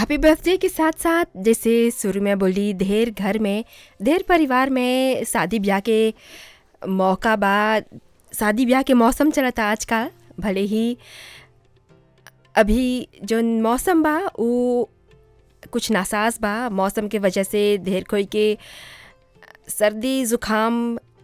happy birthday के साथ साथ जैसे शुरू में बोली ढेर घर में ढेर परिवार में शादी ब्याह के मौका बा शादी ब्याह के मौसम चलता आजकल भले ही अभी जौन मौसम बा उ कुछ नासाज बा मौसम के वजह से ढेर कोई के सर्दी ज़ुकाम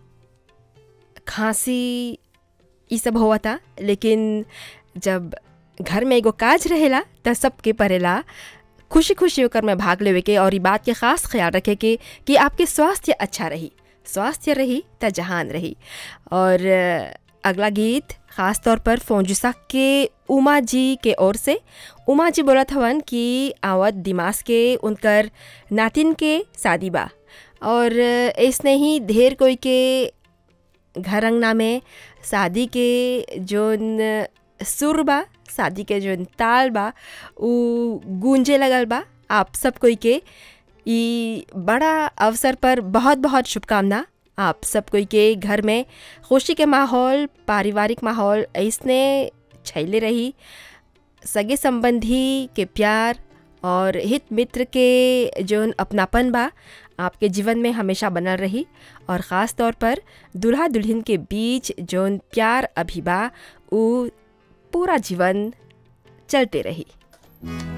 खांसी ई सब होता लेकिन जब घर में एगो काज रहेला त सबके परेला खुशी खुशी होकर में भाग लेवे के और ई बात के ख़ास ख्याल रखे के कि आपके स्वास्थ्य अच्छा रही स्वास्थ्य रही त जहान रही और अगला गीत ख़ास तौर पर फोंजुसा के उमा जी के ओर से उमा जी बोलत हवन कि आवत दिमाग के उनकर नातिन के शादी बा और ऐसने ही ढेर कोई के घर अंगना में शादी के जोन सुर बा शादी के जोन ताल बा उ गूंजे लगल बा आप सब कोई के ई बड़ा अवसर पर बहुत बहुत शुभकामना आप सब कोई के घर में खुशी के माहौल पारिवारिक माहौल ऐसने छैले रही सगे संबंधी के प्यार और हित मित्र के जोन अपनापन बा आपके जीवन में हमेशा बनल रही और ख़ास तौर पर दुल्हा दुल्हन के बीच जोन प्यार अभी बा उ पूरा जीवन चलते रही